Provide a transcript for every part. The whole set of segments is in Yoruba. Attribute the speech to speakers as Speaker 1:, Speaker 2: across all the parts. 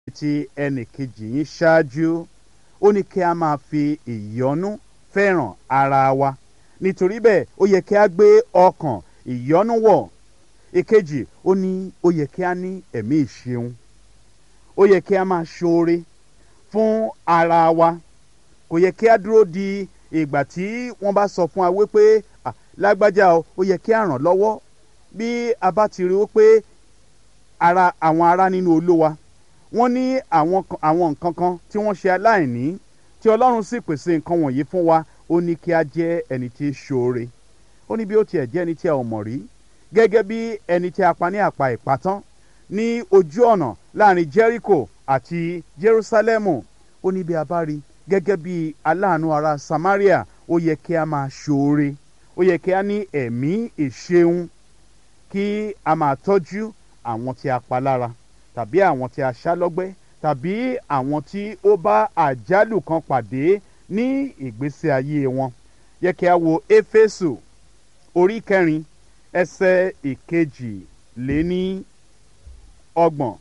Speaker 1: ti ẹnì kejì yín ṣáájú ó ní kí a máa fi ìyọ́nú fẹ́ràn ara wa nítorí bẹ́ẹ̀ ó yẹ kí a gbé ọkàn ìyọ́nú wọ̀ ìkejì ó ní ó yẹ kí a ní ẹ̀mí ìṣeun ó yẹ kí a máa ṣoore fún ara wa kò yẹ kí a dúró di ìgbà tí wọ́n bá sọ fún wa wípé "Ah, lágbájá o ó yẹ kí a ràn lọ́wọ́ bí a bá ti rí wípé ara àwọn ará nínú olúwa wọ́n ní àwọn kan- àwọn nǹkan kan tí wọ́n ṣe aláìní tí ọlọ́run sì pèsè nǹkan wọ̀nyí fún wa ó ní kí a jẹ́ ẹni tí í ṣoore ó ní bí ó tiẹ̀ jẹ́ ẹni tí a ò mọ̀ rí gẹ́gẹ́ bí ẹni tí a pa ní àpá ìpátán ní ojú ọ̀nà láàrin jericho àti jerusalemu ó ní bí a bá rí gẹ́gẹ́ bí aláàánú ará samaria ó yẹ kí a máa ṣoore ó yẹ kí a ní ẹ̀mí ìṣeun kí a máa tọ́jú àwọn tí a pa lára tàbí àwọn tí a ṣá lọ́gbẹ́ tàbí àwọn tí ó bá àjálù kan pàdé ní ìgbésí ayé wọn yẹ kí a wo éfésù orí kẹrin ẹsẹ̀ ìkejì lé ní ọgbọ̀n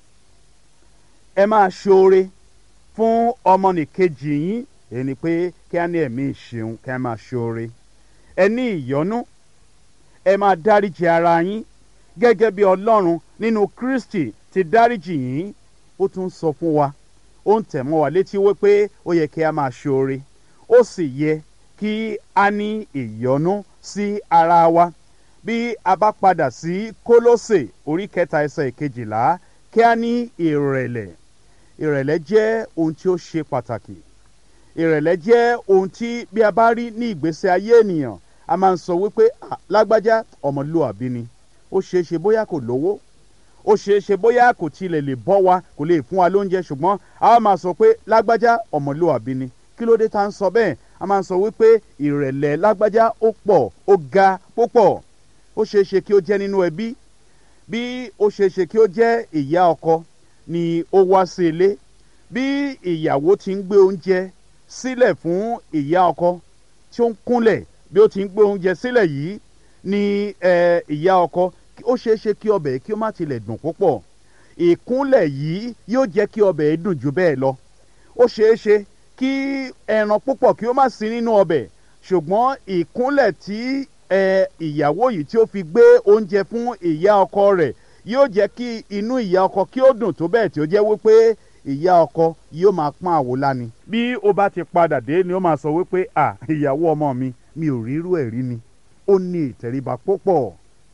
Speaker 1: ẹ máa ṣoore fún ọmọnìkejì yín èyí ni pé kí a ní ẹ̀mí ìṣeun kí a máa ṣoore ẹ ní ìyọ́nú ẹ máa dáríji ara yín gẹ́gẹ́ bí ọlọ́run nínú kristi ti dáríjì yín ó tún sọ fún wa ó ń tẹ̀ mọ́ wa létí wípé ó yẹ kí a máa ṣoore ó sì yẹ kí a ní ìyọ́nú sí ara wa bí a bá padà sí kólósè orí kẹta ẹsẹ̀ ìkejìlá kí a ní ìrẹ̀lẹ̀ ìrẹ̀lẹ̀ jẹ́ ohun tí ó ṣe pàtàkì ìrẹ̀lẹ̀ jẹ́ ohun tí bí a bá rí ní ìgbésí ayé ènìyàn a máa ń sọ wípé "Ah, lágbájá ọmọlúwàbí ni ó ṣeé ṣe bóyá kò lówó ó ṣeé ṣe bóyá kò tilẹ̀ lè bọ́ wa kò lè fún wa lóúnjẹ ṣùgbọ́n a wá máa sọ pé lágbájá ọmọlúwàbí ni kí ló dé tá à ń sọ bẹ́ẹ̀ a máa ń sọ wípé ìrẹ̀lẹ̀ lágbájá ó pọ̀ ó ga púpọ̀ ó ṣeé ṣe kí ó jẹ́ nínú ẹbí bí ó ṣeé ṣe kí ó jẹ́ ìyá ọkọ ni ó wá sí ilé bí ìyàwó ti ń gbé oúnjẹ sílẹ̀ fún ìyá ọkọ tí ó ń kúnlẹ̀ bí ó ti ń gbé oúnjẹ sílẹ̀ yìí ni eh, ìyá ọkọ ó ṣeé ṣe kí ọbẹ̀ kí ó má tilẹ̀ dùn púpọ̀ ìkúnlẹ̀ yìí yóò jẹ́ kí ọbẹ̀ dùn jù bẹ́ẹ̀ lọ ó ṣeé ṣe kí ẹran púpọ̀ kí ó má sí nínú ọbẹ̀ ṣùgbọ́n ìkúnlẹ̀ tí eh, ìyàwó yìí tí ó fi gbé oúnjẹ fún ìyá ọkọ rẹ̀ yóò jẹ́ kí inú ìyá ọkọ kí ó dùn tó bẹ́ẹ̀ tí ó jẹ́ wípé ìyá ọkọ yóò máa pọ́n àwòlá ni. bí ó bá ti padà dé ni ó máa sọ wípé à ìyàwó ọmọ mi mi ò rírú ẹ̀ rí ni ó ní ìtẹríba púpọ̀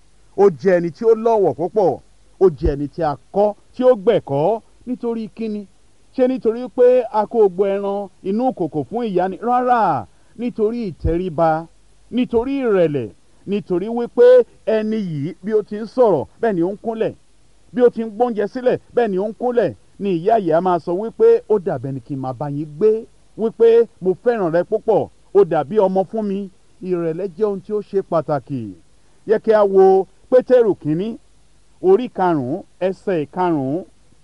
Speaker 1: ó jẹ́ ẹni tí ó lọ́wọ̀ púpọ̀ ó jẹ́ ẹni tí a kọ́ tí ó gbẹ̀kọ́ nítorí kíni ṣé nítorí pé a kó gbọ́ ẹran inú kòkò fún ìyá ni rárá nítorí ìtẹríba nítorí ìrẹ̀lẹ̀ nítorí wípé ẹni yìí bí ó ti ń sọ̀rọ̀ bẹ́ẹ̀ ni ó ń kúnlẹ̀ bí ó ti ń gbóúnjẹ sílẹ̀ bẹ́ẹ̀ ni ó ń kúnlẹ̀ ni ìyá yìí á máa sọ wípé ó dàbẹ̀ ni kí n máa bá yín gbé wípé mo fẹ́ràn rẹ púpọ̀ ó dàbí ọmọ fún mi ìrẹ̀lẹ̀ jẹ́ ohun tí ó ṣe pàtàkì yẹ kí a wo pétérù kínní orí karùn-ún ẹsẹ̀ karùn-ún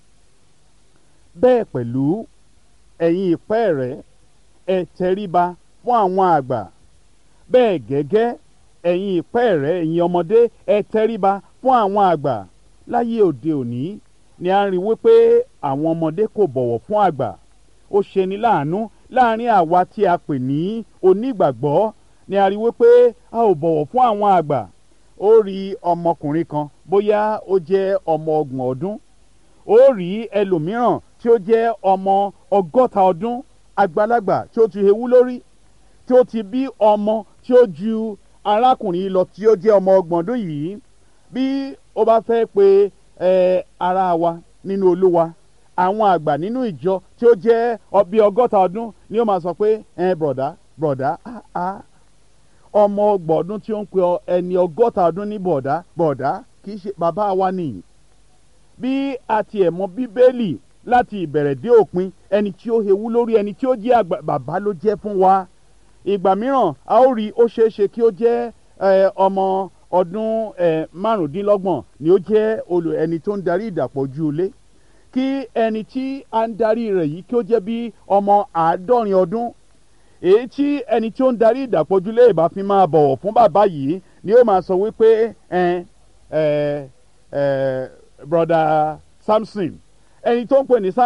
Speaker 1: bẹ́ẹ̀ pẹ̀lú ẹ̀yin ìpẹ́ rẹ̀ ẹ tẹríba fún àwọn àgbà bẹ́ẹ̀ gẹ́gẹ́ ẹ̀yin ìpẹ́ rẹ̀ ẹ̀yin ọmọdé ẹ tẹríba fún àwọn àgbà láyé òde òní ni a ń rí wípé àwọn ọmọdé kò bọ̀wọ̀ fún àgbà ó ṣeni láàánú láàrin àwa tí a pè ní onígbàgbọ́ ni a rí wípé a ò bọ̀wọ̀ fún àwọn àgbà ó rí ọmọkùnrin kan bóyá ó jẹ́ ọmọ ọgbọ̀n ọdún ó rí ẹlòmíràn tí ó jẹ́ ọmọ ọgọ́ta ọdún àgbàlagbà tí ó ti hewú lórí tí ó ti bí ọmọ tí ó ju arákùnrin yìí lọ tí ó jẹ́ ọmọ ọgbọ̀n ọdún yìí bí ó bá fẹ́ pe ẹ ara wa nínú olúwa àwọn àgbà nínú ìjọ tí ó jẹ́ bí ọgọ́ta ọdún ni ó máa sọ pé ẹ bọ̀dá bọ̀dá ah ah ọmọ ọgbọ̀n ọdún tí ó ń pe ẹni ọgọ́ta ọdún ní bọ̀dá bọ̀dá kì í ṣe bàbá wa nìyí bí a tiẹ̀ mọ bíbélì láti ìbẹ̀rẹ̀ dé òpin ẹni tí ó hewú lórí ẹni tí ó jẹ́ àgbà bàbá ló jẹ́ fún wa ìgbà mìíràn a ó rí ó ṣeé ṣe kí ó jẹ́ ọmọ ọdún márùndínlọ́gbọ̀n ni ó jẹ́ olù ẹni tó ń darí ìdàpọ̀ ojú ilé kí ẹni tí a ń darí rẹ̀ yìí kí ó jẹ́ bí ọmọ àádọ́rin ọdún èyí tí ẹni tí ó ń darí ìdàpọ̀jùlé ìbá fi máa bọ̀wọ̀ fún bàbá yìí ni ó máa sọ wípé ẹ ẹ ẹ broda samson ẹni tó ń pè ní samson.